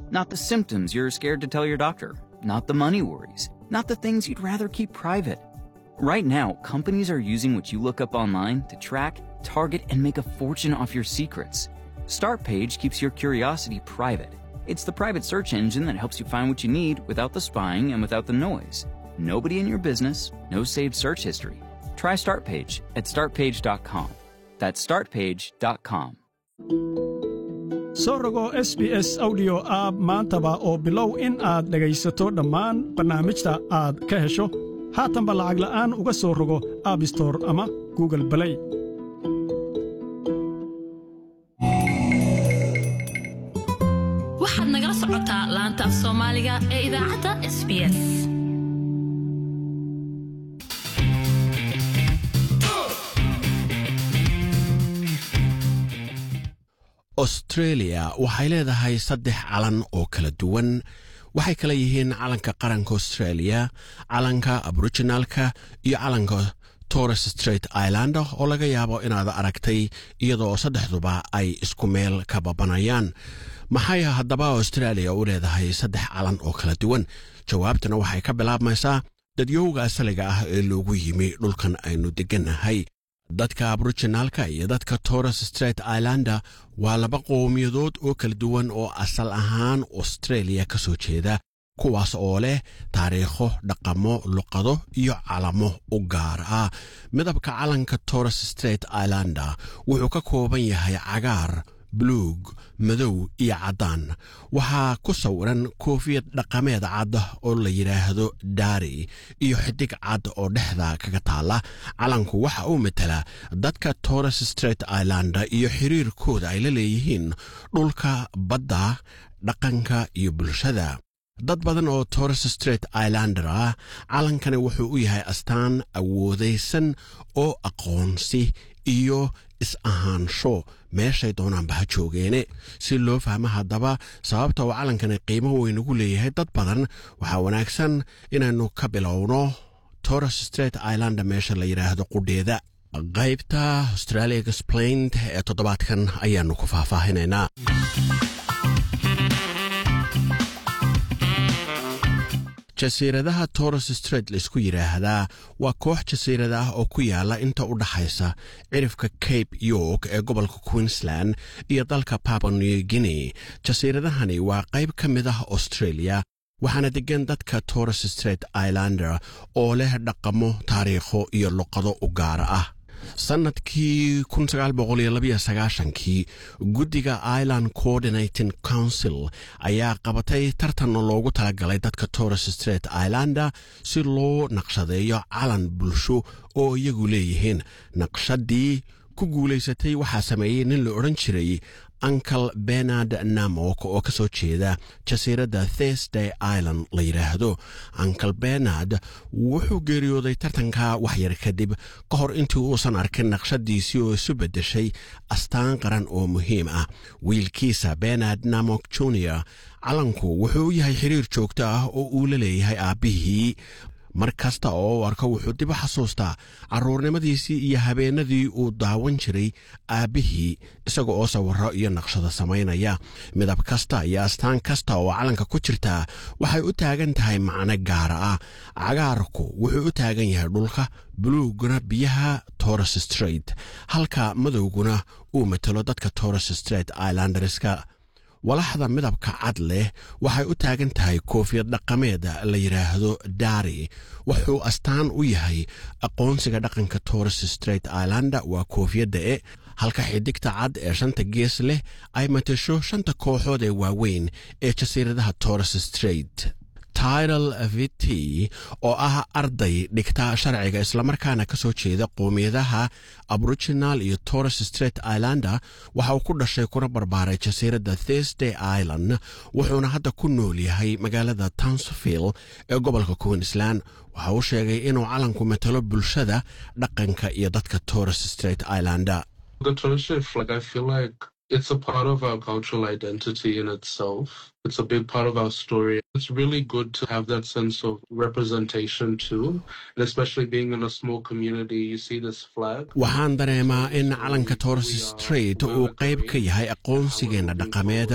not the symptoms you're scared to tell your doctor, not the money worries, not the things you'd rather keep private. Right now, companies are using what you look up online to track, target, and make a fortune off your secrets. StartPage keeps your curiosity private. It's the private search engine that helps you find what you need without the spying and without the noise. Nobody in your business, no saved search history. Try StartPage at startpage.com. That's startpage.com. soo rogo s b s audio app maantaba oo bilow in aad dhegaysato dhammaan barnaamijta aad ka hesho haatanba lacag la'aan uga soo rogo aabistor ama google balay waxaad nagala socotaa laanta af soomaaliga ee idaacadda s b s austreeliya waxay leedahay saddex calan oo kala duwan waxay kala yihiin calanka qaranka australia calanka aboriginalka iyo calanka torres straight islander oo laga yaabo inaad aragtay iyadoo saddexduba ay isku meel ka babanayaan maxay haddaba australia u leedahay saddex calan oo kala duwan jawaabtuna waxay ka bilaabmaysaa dadyowga asaliga ah ee loogu yimi dhulkan aynu deggannahay dadka aboriginaalka iyo dadka torres straight islander waa laba qowmiyadood oo kala duwan oo asal ahaan australia ka soo jeeda kuwaas oo leh taariikho dhaqamo luqado iyo calamo u gaar ah midabka calanka torres straight islander wuxuu ka kooban yahay cagaar buluug madow iyo caddaan waxaa ku sawiran koofiyad dhaqameed cad oo la yidhaahdo daari iyo xidig cad oo dhexda kaga taalla calanku waxa uu matala dadka torres straight islander iyo xiriirkooda ay la leeyihiin dhulka badda dhaqanka iyo bulshada dad badan oo torres straight islander ah calankani wuxuu u yahay astaan awoodaysan oo aqoonsi iyo is-ahaansho meeshay doonaanba ha joogeene si loo fahmo haddaba sababta uu calankani qiimo weyn ugu leeyahay dad badan waxaa wanaagsan inaynu ka bilowno torres straight islander meesha la yidhaahdo qudheeda qaybta australia explained ee toddobaadkan ayaanu ku faahfaahinaynaa jasiiradaha torres straight laisku yidhaahdaa waa koox jasiirada ah oo ku yaala inta u dhaxaysa cirifka cape york ee gobolka queensland iyo dalka papa new guinea jasiiradahani waa qayb ka mid ah australia waxaana deggan dadka torres straight islander oo leh dhaqamo taariikho iyo luqado u gaara ah sannadkii kii guddiga ireland coordinating council ayaa qabatay tartan loogu talagalay dadka torres straight islander si loo naqshadeeyo calan bulsho oo iyagu leeyihiin naqshadii ku guulaysatay waxaa sameeyey nin la odhan jiray uncle benard namok oo ka soo jeeda jasiiradda thursday island la yidhaahdo uncle benard wuxuu geeriyooday tartanka waxyar kadib ka hor intii uusan arkin naqshadiisii oo isu beddeshay astaan qaran oo muhiim ah wiilkiisa benard namok junior calanku wuxuu u yahay xiriir joogto ah oo uu la leeyahay aabbihii mar kasta oo u arko wuxuu dib u xasuustaa carruurnimadiisii iyo habeenadii uu daawan jiray aabbihii isaga oo sawirro iyo naqshado samaynaya midab kasta iyo astaan kasta oo calanka ku jirtaa waxay u taagan tahay macno gaara ah cagaarku wuxuu u taagan yahay dhulka buluuguna biyaha torres straight halka madowguna uu matalo dadka torres straight islanderska walaxda midabka cad leh waxay u taagan tahay koofiyad dhaqameed la yidhaahdo daari wuxuu astaan u yahay aqoonsiga dhaqanka torres straight islander waa koofiyadda e halka xidigta cad ee shanta gees leh ay matasho shanta kooxood ee waaweyn ee jasiiradaha torres straight tidal vt oo ah arday dhigta sharciga islamarkaana ka soo jeeda qowmiyadaha aboriginal iyo torres straight islander waxa uu ku dhashay kuna barbaaray jasiiradda thursday island wuxuuna hadda ku nool yahay magaalada townsville ee gobolka queensland waxa uu sheegay inuu calanku matalo bulshada dhaqanka iyo dadka torres straight islander The Torres Strait flag, I feel like it's a part of our cultural identity in itself. It's a big part of our story. It's really good to have that sense of representation too. And especially being in a small community, you see this flag. waxaan dareemaa in calanka torres straight uu qayb ka yahay aqoonsigeenna dhaqameed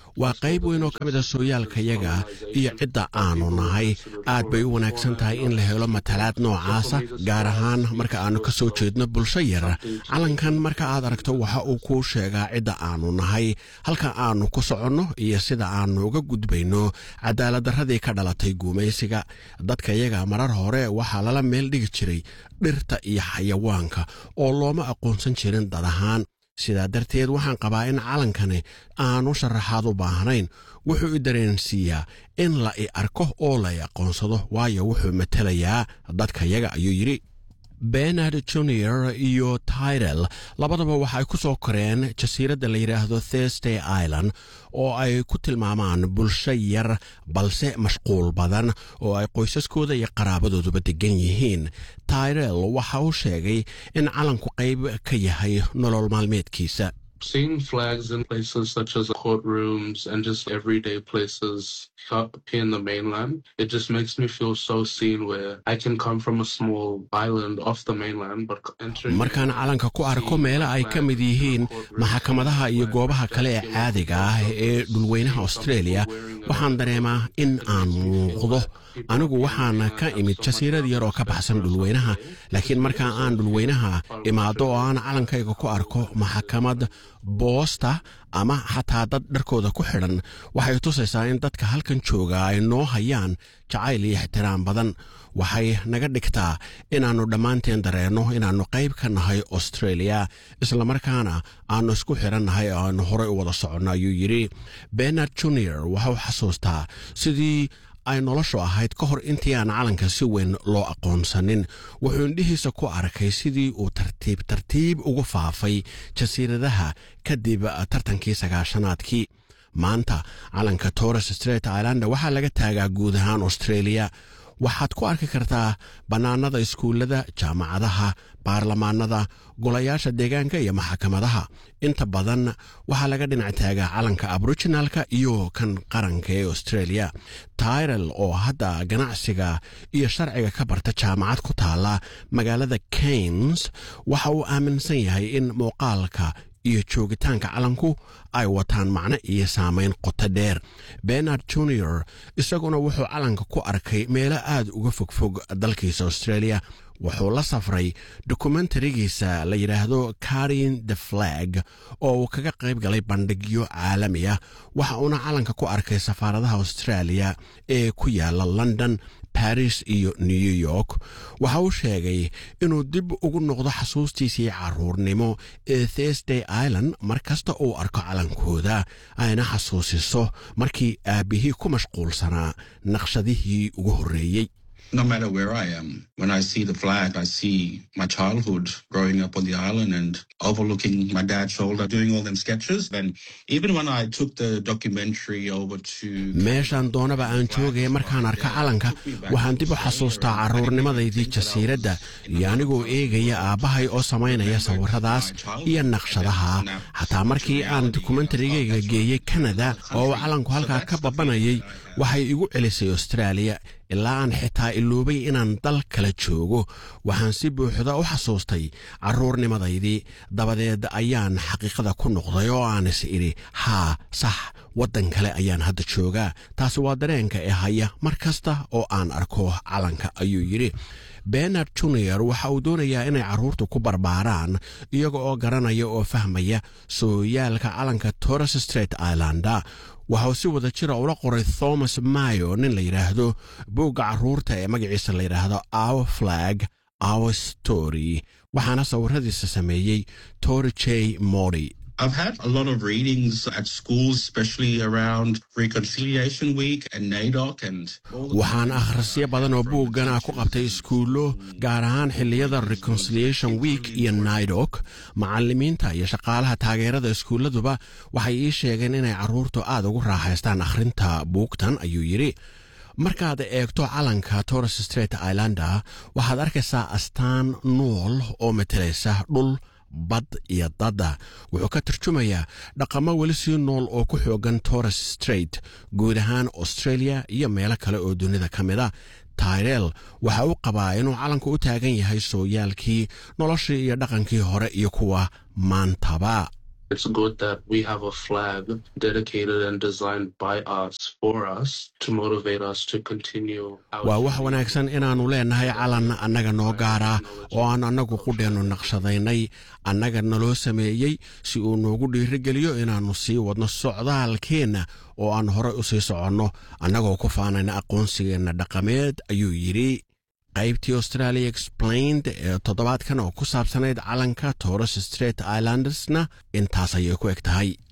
waa qayb weyn oo ka mid a sooyaalkayaga iyo cidda aanu nahay aad bay u wanaagsan tahay in la helo matalaad noocaasa gaar ahaan marka aannu ka soo jeedno bulsho yar calankan marka aad aragto waxa uu kuu sheegaa cidda aanu nahay halka aannu ku soconno iyo sida aannu uga gudbayno cadaaladdarradii ka dhalatay guumaysiga dadkayaga marar hore waxaa lala meel dhigi jiray dhirta iyo xayawaanka oo looma aqoonsan jirin dad ahaan sidaa darteed waxaan qabaa in calankani aanu sharaxaad u baahnayn wuxuu i dareensiiyaa in la i arko oo la i aqoonsado waayo wuxuu matelayaa dadkayaga ayuu yidhi benard junior iyo tyrel labadaba waxa ay ku soo koreen jasiiradda la yidhaahdo thursday island oo ay ku tilmaamaan bulsho yar balse mashquul badan oo ay qoysaskooda iyo qaraabadooduba degan yihiin tyrel waxa uu sheegay in calanku qayb ka yahay nolol maalmeedkiisa Seeing flags in places such as courtrooms and just everyday places here in the mainland, it just makes me feel so seen where I can come from a small island off the mainland, but entering. markaan calanka ku arko meelo ay ka mid yihiin maxkamadaha iyo goobaha kale ee caadiga ah ee dhulweynaha australia waxaan dareemaa in aan muuqdo anigu waxaan ka imid jasiirad yar oo ka baxsan dhulweynaha laakiin marka aan dhulweynaha imaado oo aan calankayga ku arko maxkamad boosta ama xataa dad dharkooda ku xidhan waxay tusaysaa in dadka halkan jooga ay noo hayaan jacayl iyo ixtiraam badan waxay naga dhigtaa inaannu dhammaanteen dareenno inaannu qayb ka nahay australia islamarkaana aannu isku xidhannahay oo aannu horey u wada soconno ayuu yidhi benard junior waxau xasuustaa sidii ay noloshu ahayd ka hor intii aan calanka si weyn loo aqoonsanin wuxuu indhihiisa ku arkay sidii uu tartiib tartiib ugu faafay jasiiradaha kadib tartankii sagaashanaadkii maanta calanka torres straight islander waxaa laga taagaa guud ahaan australia waxaad ku arki kartaa bannaanada iskuullada jaamacadaha baarlamaanada golayaasha deegaanka iyo maxkamadaha inta badan waxaa laga dhinac taagaa calanka aboriginalka iyo kan qaranka ee australia tyrel oo hadda ganacsiga iyo sharciga ka barta jaamacad ku taala magaalada kains waxa uu aaminsan yahay in muuqaalka iyo joogitaanka calanku ay wataan macno iyo saamayn qoto dheer benard junior isaguna wuxuu calanka ku arkay meelo aad uga fogfog dalkiisa australia wuxuu la safray dokumentarigiisa la yidhaahdo karin the flag oo uu kaga qayb galay bandhigyo caalami ah waxa uuna calanka ku arkay safaaradaha australia ee ku yaala london baris iyo new york waxa uu sheegay inuu dib ugu noqdo xasuustiisii caruurnimo ee thursday island mar kasta uu arko calankooda ayna xasuusiso markii aabbihii ku mashquulsanaa naqshadihii ugu horreeyey no matter where I am, when I see the flag, I see my childhood growing up on the island and overlooking my dad's shoulder, doing all them sketches. And even when I took the documentary over to meeshaan doonaba aan joogaya markaan arka calanka waxaan dib u xasuustaa carruurnimadaydii jasiiradda iyo anigoo eegaya aabbahay oo samaynaya sawirradaas iyo naqshadaha xataa markii aan dokumentarigayga geeyey kanada oo uu calanku halkaa ka babanayay waxay igu celisay austraaliya ilaa aan xitaa iloobay inaan dal kala joogo waxaan si buuxda u xasuustay carruurnimadaydii dabadeed ayaan xaqiiqada ku noqday oo aan is idhi haa sax waddan kale ayaan hadda joogaa taasi waa dareenka ee haya mar kasta oo aan arko calanka ayuu yidhi benard junior waxa uu doonayaa inay carruurtu ku barbaaraan iyaga oo garanaya oo fahmaya sooyaalka calanka torres straight islanda waxa uu si wada jira ula qoray thomas mayo nin la yidhaahdo buugga carruurta ee magaciisa la yidhaahdo our flag our story waxaana sawiradiisa sameeyey tori j mori I've had a lot of readings at schools, especially around Reconciliation Week and NAIDOC and all the waxaan akhrisyo badan oo buuggan ah ku qabtay iskuullo gaar ahaan xilliyada reconciliation week iyo naidok macallimiinta iyo shaqaalaha taageerada iskuulladuba waxay ii sheegeen inay carruurtu aad ugu raaxaystaan akhrinta buugtan ayuu yidhi markaad eegto calanka torres straight islander waxaad arkaysaa astaan nuol oo matelaysa dhul bad iyo dadda wuxuu ka tarjumayaa dhaqamo weli sii nool oo ku xoogan torres straight guud ahaan australia iyo meelo kale oo dunida ka mid a tyrel waxa uu qabaa inuu calanku u taagan yahay sooyaalkii noloshii iyo dhaqankii hore iyo kuwa maantaba It's good that we have a flag dedicated and designed by us for us to motivate us to continue. our waa wax journey. wanaagsan inaannu leennahay calan annaga noo gaara oo aan annagu qudheennu naqshadaynay annaga naloo sameeyey si uu noogu dhiirigeliyo inaannu sii wadno socdaalkeenna oo aan horey u sii soconno annagoo ku faanayna aqoonsigeenna dhaqameed ayuu yidhi qaybtii australia explained ee toddobaadkan oo ku saabsanayd calanka torres straight islandersna intaas ayay ku eg tahay